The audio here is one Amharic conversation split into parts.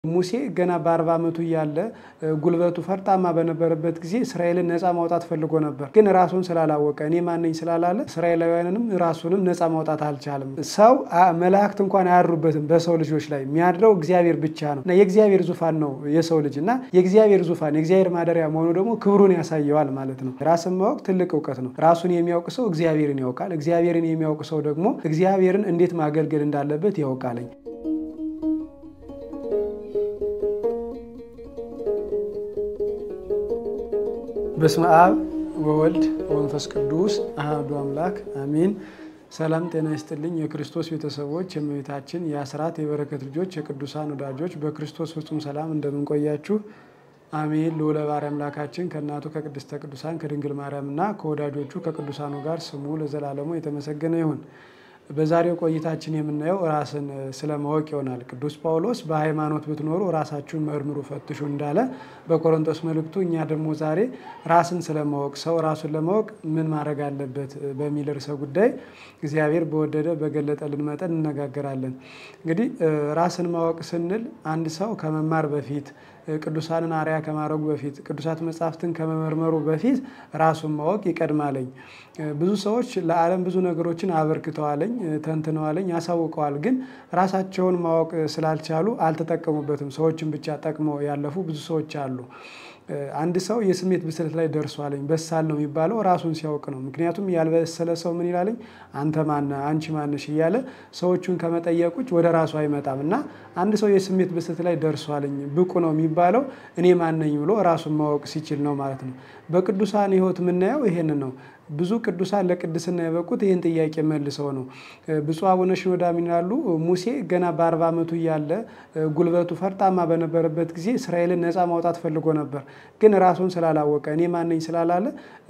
ሙሴ ገና በአርባ ዓመቱ እያለ ጉልበቱ ፈርጣማ በነበረበት ጊዜ እስራኤልን ነፃ ማውጣት ፈልጎ ነበር። ግን ራሱን ስላላወቀ እኔ ማነኝ ስላላለ እስራኤላውያንንም ራሱንም ነፃ ማውጣት አልቻለም። ሰው መላእክት እንኳን አያድሩበትም በሰው ልጆች ላይ የሚያድረው እግዚአብሔር ብቻ ነው እና የእግዚአብሔር ዙፋን ነው የሰው ልጅ እና የእግዚአብሔር ዙፋን የእግዚአብሔር ማደሪያ መሆኑ ደግሞ ክብሩን ያሳየዋል ማለት ነው። ራስን ማወቅ ትልቅ እውቀት ነው። ራሱን የሚያውቅ ሰው እግዚአብሔርን ያውቃል። እግዚአብሔርን የሚያውቅ ሰው ደግሞ እግዚአብሔርን እንዴት ማገልገል እንዳለበት ያውቃለኝ። በስመ አብ ወወልድ ወመንፈስ ቅዱስ አሐዱ አምላክ አሜን። ሰላም ጤና ይስጥልኝ። የክርስቶስ ቤተሰቦች፣ የእመቤታችን የአስራት የበረከት ልጆች፣ የቅዱሳን ወዳጆች በክርስቶስ ፍጹም ሰላም እንደምንቆያችሁ አሜን። ልዑለ ባሕርይ አምላካችን ከእናቱ ከቅድስተ ቅዱሳን ከድንግል ማርያምና ከወዳጆቹ ከቅዱሳኑ ጋር ስሙ ለዘላለሙ የተመሰገነ ይሁን። በዛሬው ቆይታችን የምናየው ራስን ስለማወቅ ይሆናል። ቅዱስ ጳውሎስ በሃይማኖት ብትኖሩ ራሳችሁን መርምሩ ፈትሹ እንዳለ በቆሮንቶስ መልእክቱ፣ እኛ ደግሞ ዛሬ ራስን ስለማወቅ ሰው ራሱን ለማወቅ ምን ማድረግ አለበት በሚል ርዕሰ ጉዳይ እግዚአብሔር በወደደ በገለጠልን መጠን እነጋገራለን። እንግዲህ ራስን ማወቅ ስንል አንድ ሰው ከመማር በፊት ቅዱሳንን አርያ ከማድረጉ በፊት ቅዱሳት መጻሕፍትን ከመመርመሩ በፊት ራሱን ማወቅ ይቀድማለኝ። ብዙ ሰዎች ለዓለም ብዙ ነገሮችን አበርክተዋለኝ፣ ተንትነዋለኝ፣ ያሳውቀዋል። ግን ራሳቸውን ማወቅ ስላልቻሉ አልተጠቀሙበትም። ሰዎችን ብቻ ጠቅመው ያለፉ ብዙ ሰዎች አሉ። አንድ ሰው የስሜት ብስለት ላይ ደርሷለኝ በሳል ነው የሚባለው ራሱን ሲያውቅ ነው። ምክንያቱም ያልበሰለ ሰው ምን ይላለኝ አንተ ማነ አንቺ ማነሽ እያለ ሰዎቹን ከመጠየቅ ውጭ ወደ ራሱ አይመጣም። እና አንድ ሰው የስሜት ብስለት ላይ ደርሷለኝ ብቁ ነው የሚባለው እኔ ማነኝ ብሎ ራሱን ማወቅ ሲችል ነው ማለት ነው። በቅዱሳን ሕይወት የምናየው ይሄንን ነው። ብዙ ቅዱሳን ለቅድስና የበቁት ይህን ጥያቄ መልሰው ነው። ብፁዕ አቡነ ሽኖዳ ምን ይላሉ? ሙሴ ገና በአርባ ዓመቱ እያለ ጉልበቱ ፈርጣማ በነበረበት ጊዜ እስራኤልን ነፃ ማውጣት ፈልጎ ነበር። ግን ራሱን ስላላወቀ እኔ ማነኝ ስላላለ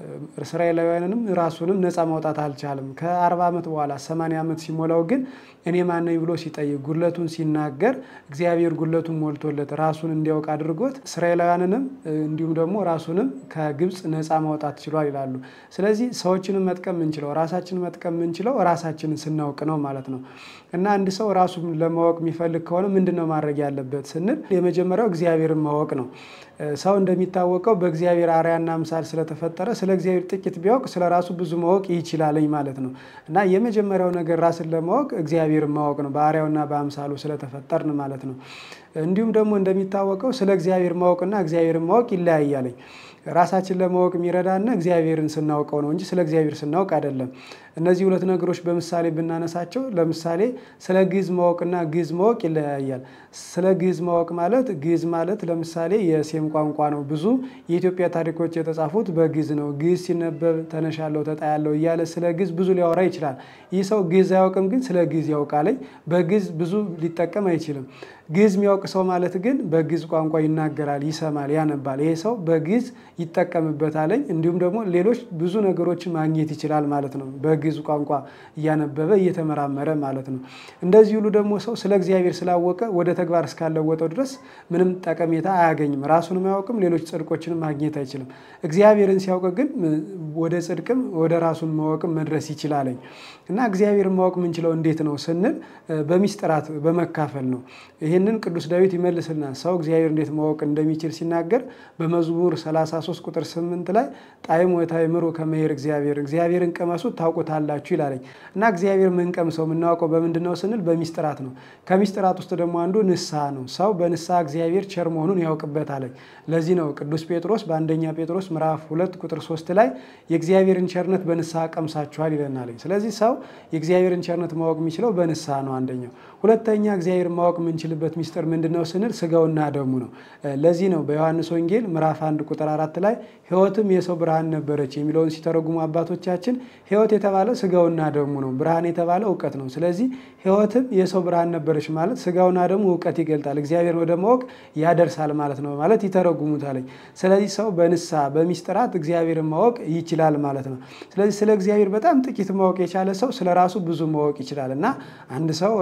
እስራኤላውያንንም ራሱንም ነፃ ማውጣት አልቻለም። ከአርባ ዓመት በኋላ ሰማንያ ዓመት ሲሞላው ግን እኔ ማነኝ ብሎ ሲጠይቅ ጉድለቱን ሲናገር እግዚአብሔር ጉድለቱን ሞልቶለት ራሱን እንዲያውቅ አድርጎት እስራኤላውያንንም እንዲሁም ደግሞ ራሱንም ከግብፅ ነፃ ማውጣት ችሏል ይላሉ። ስለዚህ ሰዎችንም መጥቀም የምንችለው ራሳችንን መጥቀም የምንችለው ራሳችንን ስናውቅ ነው ማለት ነው። እና አንድ ሰው ራሱን ለማወቅ የሚፈልግ ከሆነ ምንድን ነው ማድረግ ያለበት ስንል የመጀመሪያው እግዚአብሔርን ማወቅ ነው። ሰው እንደሚታወቀው በእግዚአብሔር አርአያና አምሳል ስለተፈጠረ ስለ እግዚአብሔር ጥቂት ቢያውቅ ስለ ራሱ ብዙ ማወቅ ይችላለኝ ማለት ነው። እና የመጀመሪያው ነገር ራስን ለማወቅ እግዚአብሔርን ማወቅ ነው፣ በአርአያውና በአምሳሉ ስለተፈጠርን ማለት ነው። እንዲሁም ደግሞ እንደሚታወቀው ስለ እግዚአብሔር ማወቅና እግዚአብሔርን ማወቅ ይለያያለኝ። ራሳችን ለማወቅ የሚረዳና እግዚአብሔርን ስናውቀው ነው እንጂ ስለ እግዚአብሔር ስናውቅ አይደለም። እነዚህ ሁለት ነገሮች በምሳሌ ብናነሳቸው ለምሳሌ ስለ ግዕዝ ማወቅና ግዕዝ ማወቅ ይለያያል። ስለ ግዕዝ ማወቅ ማለት ግዕዝ ማለት ለምሳሌ የሴም ቋንቋ ነው። ብዙ የኢትዮጵያ ታሪኮች የተጻፉት በግዕዝ ነው። ግዕዝ ሲነበብ ተነሻለሁ ተጣያለሁ እያለ ስለ ግዕዝ ብዙ ሊያወራ ይችላል። ይህ ሰው ግዕዝ አያውቅም፣ ግን ስለ ግዕዝ ያውቃለኝ። በግዕዝ ብዙ ሊጠቀም አይችልም። ግዕዝ የሚያውቅ ሰው ማለት ግን በግዕዝ ቋንቋ ይናገራል፣ ይሰማል፣ ያነባል። ይሄ ሰው በግዕዝ ይጠቀምበታለኝ። እንዲሁም ደግሞ ሌሎች ብዙ ነገሮችን ማግኘት ይችላል ማለት ነው። በግዕዝ ቋንቋ እያነበበ እየተመራመረ ማለት ነው። እንደዚህ ሁሉ ደግሞ ሰው ስለ እግዚአብሔር ስላወቀ ወደ ተግባር እስካለወጠው ድረስ ምንም ጠቀሜታ አያገኝም። ራሱንም አያውቅም፣ ሌሎች ጽድቆችንም ማግኘት አይችልም። እግዚአብሔርን ሲያውቅ ግን ወደ ጽድቅም ወደ ራሱን ማወቅም መድረስ ይችላለኝ እና እግዚአብሔርን ማወቅ የምንችለው እንዴት ነው ስንል በሚስጥራት በመካፈል ነው። ይህንን ቅዱስ ዳዊት ይመልስልናል። ሰው እግዚአብሔር እንዴት ማወቅ እንደሚችል ሲናገር በመዝሙር 33 ቁጥር 8 ላይ ጣዕሙ ወታእምሩ ከመ ይኄር እግዚአብሔር እግዚአብሔርን ቅመሱት ታውቁታላችሁ ይላለኝ እና እግዚአብሔር ምንቀምሰው የምናውቀው በምንድን ነው ስንል በሚስጥራት ነው። ከሚስጥራት ውስጥ ደግሞ አንዱ ንስሐ ነው። ሰው በንስሐ እግዚአብሔር ቸር መሆኑን ያውቅበታለኝ። ለዚህ ነው ቅዱስ ጴጥሮስ በአንደኛ ጴጥሮስ ምዕራፍ ሁለት ቁጥር ሶስት ላይ የእግዚአብሔርን ቸርነት በንስሐ ቀምሳችኋል ይለናለኝ። ስለዚህ ሰው የእግዚአብሔርን ቸርነት ማወቅ የሚችለው በንስሐ ነው አንደኛው። ሁለተኛ እግዚአብሔርን ማወቅ የምንችልበት ሚስጥር ምንድን ነው ስንል ስጋውና ደሙ ነው። ለዚህ ነው በዮሐንስ ወንጌል ምዕራፍ አንድ ቁጥር አራት ላይ ሕይወትም የሰው ብርሃን ነበረች የሚለውን ሲተረጉሙ አባቶቻችን ሕይወት የተባለ ስጋውና ደሙ ነው። ብርሃን የተባለ እውቀት ነው። ስለዚህ ሕይወትም የሰው ብርሃን ነበረች ማለት ስጋውና ደሙ እውቀት ይገልጣል፣ እግዚአብሔር ወደ ማወቅ ያደርሳል ማለት ነው ማለት ይተረጉሙታለኝ። ስለዚህ ሰው በንስሐ በሚስጥራት እግዚአብሔርን ማወቅ ይችላል ማለት ነው። ስለዚህ ስለ እግዚአብሔር በጣም ጥቂት ማወቅ የቻለ ሰው ስለ ራሱ ብዙ ማወቅ ይችላል እና አንድ ሰው ራሱን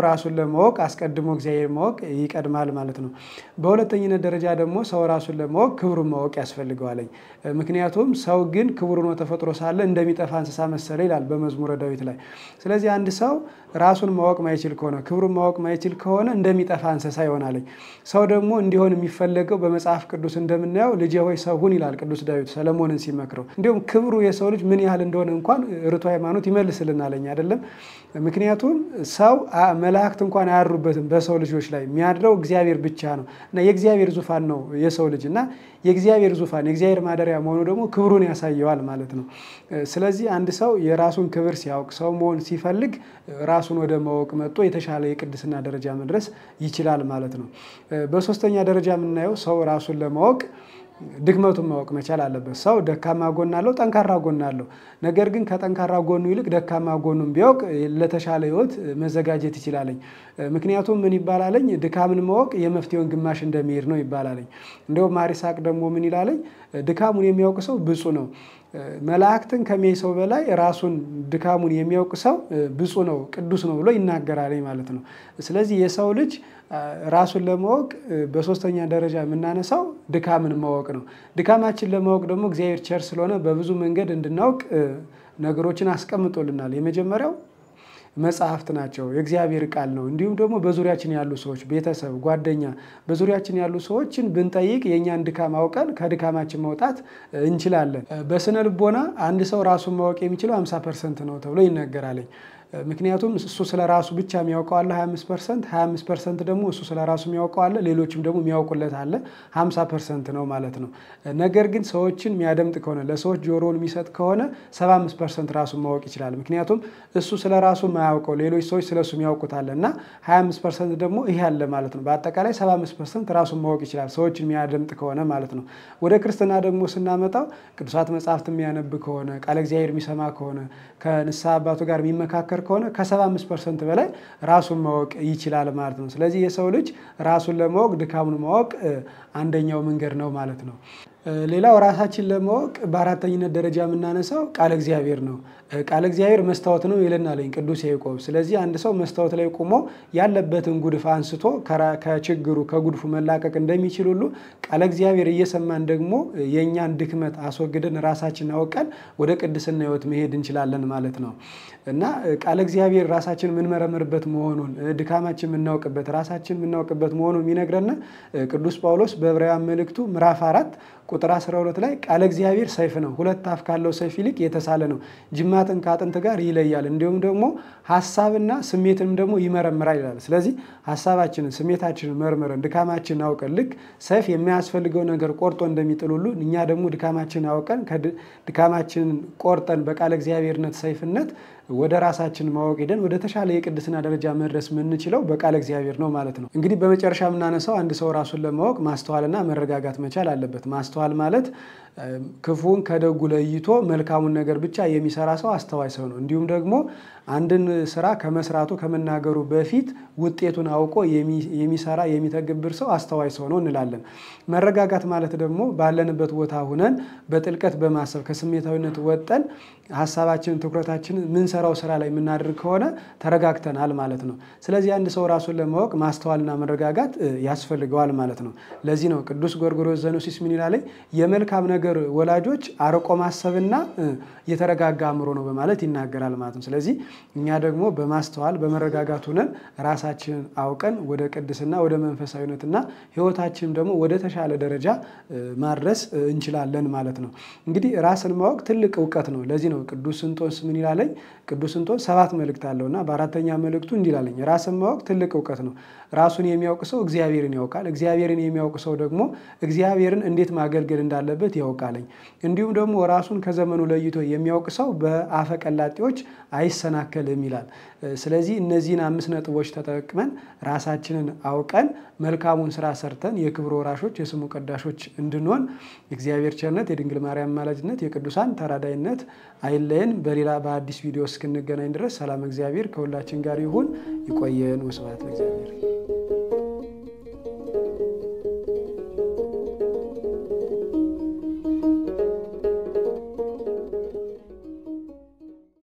ለማወቅ አስቀድሞ እግዚአብሔር ማወቅ ይቀድማል ማለት ነው። በሁለተኝነት ደረጃ ደግሞ ሰው ራሱን ለማወቅ ክብሩን ማወቅ ያስፈልገዋለኝ። ምክንያቱም ሰው ግን ክቡር ሆኖ ተፈጥሮ ሳለ እንደሚጠፋ እንስሳ መሰለ ይላል በመዝሙረ ዳዊት ላይ። ስለዚህ አንድ ሰው ራሱን ማወቅ ማይችል ከሆነ ክብሩን ማወቅ ማይችል ከሆነ እንደሚጠፋ እንስሳ ይሆናለኝ። ሰው ደግሞ እንዲሆን የሚፈለገው በመጽሐፍ ቅዱስ እንደምናየው ልጄ ሆይ ሰው ሁን ይላል ቅዱስ ዳዊት ሰለሞንን ሲመክረው። እንዲሁም ክብሩ የሰው ልጅ ምን ያህል እንደሆነ እንኳን ርቱ ሃይማኖት ይመልስልናለኝ አይደለም። ምክንያቱም ሰው መላእክት እንኳን አያድሩበትም በሰው ልጆች ላይ የሚያድረው እግዚአብሔር ብቻ ነው እና የእግዚአብሔር ዙፋን ነው የሰው ልጅ እና የእግዚአብሔር ዙፋን የእግዚአብሔር ማደሪያ መሆኑ ደግሞ ክብሩን ያሳየዋል ማለት ነው። ስለዚህ አንድ ሰው የራሱን ክብር ሲያውቅ ሰው መሆን ሲፈልግ ራሱን ወደ ማወቅ መጥቶ የተሻለ የቅድስና ደረጃ መድረስ ይችላል ማለት ነው። በሶስተኛ ደረጃ የምናየው ሰው ራሱን ለማወቅ ድክመቱን ማወቅ መቻል አለበት። ሰው ደካማ ጎን አለው፣ ጠንካራ ጎን አለው። ነገር ግን ከጠንካራ ጎኑ ይልቅ ደካማ ጎኑን ቢያውቅ ለተሻለ ሕይወት መዘጋጀት ይችላለኝ። ምክንያቱም ምን ይባላለኝ ድካምን ማወቅ የመፍትሄውን ግማሽ እንደሚሄድ ነው ይባላለኝ። እንዲሁም ማር ይስሐቅ ደግሞ ምን ይላለኝ ድካሙን የሚያውቅ ሰው ብፁዕ ነው። መላእክትን ከሚያይ ሰው በላይ ራሱን ድካሙን የሚያውቅ ሰው ብፁዕ ነው፣ ቅዱስ ነው ብሎ ይናገራለኝ ማለት ነው። ስለዚህ የሰው ልጅ ራሱን ለማወቅ በሶስተኛ ደረጃ የምናነሳው ድካምን ማወቅ ነው። ድካማችን ለማወቅ ደግሞ እግዚአብሔር ቸር ስለሆነ በብዙ መንገድ እንድናውቅ ነገሮችን አስቀምጦልናል። የመጀመሪያው መጽሐፍት ናቸው። የእግዚአብሔር ቃል ነው። እንዲሁም ደግሞ በዙሪያችን ያሉ ሰዎች፣ ቤተሰብ፣ ጓደኛ፣ በዙሪያችን ያሉ ሰዎችን ብንጠይቅ የእኛን ድካም አውቀን ከድካማችን መውጣት እንችላለን። በስነ ልቦና አንድ ሰው ራሱን ማወቅ የሚችለው 50 ፐርሰንት ነው ተብሎ ይነገራለኝ። ምክንያቱም እሱ ስለ ራሱ ብቻ የሚያውቀው አለ 25 ፐርሰንት 25 ፐርሰንት ደግሞ እሱ ስለ ራሱ የሚያውቀው አለ ሌሎችም ደግሞ የሚያውቁለት አለ 50 ፐርሰንት ነው ማለት ነው። ነገር ግን ሰዎችን የሚያደምጥ ከሆነ ለሰዎች ጆሮውን የሚሰጥ ከሆነ 75 ፐርሰንት ራሱን ማወቅ ይችላል። ምክንያቱም እሱ ስለ ራሱ የማያውቀው ሌሎች ሰዎች ስለ እሱ የሚያውቁት አለ እና 25 ፐርሰንት ደግሞ ይሄ አለ ማለት ነው። በአጠቃላይ 75 ፐርሰንት ራሱን ማወቅ ይችላል ሰዎችን የሚያደምጥ ከሆነ ማለት ነው። ወደ ክርስትና ደግሞ ስናመጣው ቅዱሳት መጽሐፍት የሚያነብ ከሆነ ቃለ እግዚአብሔር የሚሰማ ከሆነ ከንስሐ አባቱ ጋር የሚመካከር ከሆነ ከ75 ፐርሰንት በላይ ራሱን ማወቅ ይችላል ማለት ነው። ስለዚህ የሰው ልጅ ራሱን ለማወቅ ድካሙን ማወቅ አንደኛው መንገድ ነው ማለት ነው። ሌላው ራሳችን ለማወቅ በአራተኝነት ደረጃ የምናነሳው ቃለ እግዚአብሔር ነው። ቃለ እግዚአብሔር መስታወት ነው ይለናለኝ ቅዱስ ያዕቆብ። ስለዚህ አንድ ሰው መስታወት ላይ ቆሞ ያለበትን ጉድፍ አንስቶ ከችግሩ ከጉድፉ መላቀቅ እንደሚችል ሁሉ ቃለ እግዚአብሔር እየሰማን ደግሞ የእኛን ድክመት አስወግደን ራሳችን አውቀን ወደ ቅድስና ሕይወት መሄድ እንችላለን ማለት ነው እና ቃለ እግዚአብሔር ራሳችን የምንመረምርበት መሆኑን ድካማችን የምናውቅበት ራሳችን የምናውቅበት መሆኑን የሚነግረን ቅዱስ ጳውሎስ በዕብራውያን መልእክቱ ምዕራፍ አራት ቁጥር 12 ላይ ቃለ እግዚአብሔር ሰይፍ ነው፣ ሁለት አፍ ካለው ሰይፍ ይልቅ የተሳለ ነው፣ ጅማትን ከአጥንት ጋር ይለያል፣ እንዲሁም ደግሞ ሀሳብና ስሜትንም ደግሞ ይመረምራል ይላል። ስለዚህ ሀሳባችንን ስሜታችንን መርምረን ድካማችንን አውቀን ልክ ሰይፍ የሚያስፈልገው ነገር ቆርጦ እንደሚጥል ሁሉ እኛ ደግሞ ድካማችንን አውቀን ድካማችንን ቆርጠን በቃለ እግዚአብሔርነት ሰይፍነት ወደ ራሳችን ማወቅ ሄደን ወደ ተሻለ የቅድስና ደረጃ መድረስ የምንችለው በቃለ እግዚአብሔር ነው ማለት ነው። እንግዲህ በመጨረሻ የምናነሳው አንድ ሰው ራሱን ለማወቅ ማስተዋልና መረጋጋት መቻል አለበት። ማስተዋል ማለት ክፉን ከደጉ ለይቶ መልካሙን ነገር ብቻ የሚሰራ ሰው አስተዋይ ሰው ነው። እንዲሁም ደግሞ አንድን ስራ ከመስራቱ ከመናገሩ በፊት ውጤቱን አውቆ የሚሰራ የሚተገብር ሰው አስተዋይ ሰው ነው እንላለን። መረጋጋት ማለት ደግሞ ባለንበት ቦታ ሁነን በጥልቀት በማሰብ ከስሜታዊነት ወጠን ሀሳባችንን ትኩረታችንን ምንሰራው ስራ ላይ የምናደርግ ከሆነ ተረጋግተናል ማለት ነው። ስለዚህ አንድ ሰው ራሱን ለማወቅ ማስተዋልና መረጋጋት ያስፈልገዋል ማለት ነው። ለዚህ ነው ቅዱስ ጎርጎርዮስ ዘኖሲስ ምን ይላል? የመልካም ነገር ወላጆች አርቆ ማሰብና የተረጋጋ አእምሮ ነው በማለት ይናገራል ማለት ነው። ስለዚህ እኛ ደግሞ በማስተዋል በመረጋጋት ሁነን ራሳችንን አውቀን ወደ ቅድስና ወደ መንፈሳዊነትና ሕይወታችንም ደግሞ ወደ ተሻለ ደረጃ ማድረስ እንችላለን ማለት ነው። እንግዲህ ራስን ማወቅ ትልቅ እውቀት ነው። ለዚህ ነው ቅዱስ እንጦንስ ምን ይላለኝ? ቅዱስ እንጦንስ ሰባት መልእክት አለውና በአራተኛ መልእክቱ እንዲህ ይላለኝ፣ ራስን ማወቅ ትልቅ እውቀት ነው። ራሱን የሚያውቅ ሰው እግዚአብሔርን ያውቃል። እግዚአብሔርን የሚያውቅ ሰው ደግሞ እግዚአብሔርን እንዴት ማገልገል እንዳለበት ያውቃለኝ። እንዲሁም ደግሞ ራሱን ከዘመኑ ለይቶ የሚያውቅ ሰው በአፈ ቀላጤዎች አይሰናከልም ይላል። ስለዚህ እነዚህን አምስት ነጥቦች ተጠቅመን ራሳችንን አውቀን መልካሙን ስራ ሰርተን የክብር ወራሾች የስሙ ቀዳሾች እንድንሆን የእግዚአብሔር ቸርነት የድንግል ማርያም አማላጅነት የቅዱሳን ተራዳይነት አይለየን። በሌላ በአዲስ ቪዲዮ እስክንገናኝ ድረስ ሰላም እግዚአብሔር ከሁላችን ጋር ይሁን። ይቆየን። ወስብሐት ለእግዚአብሔር።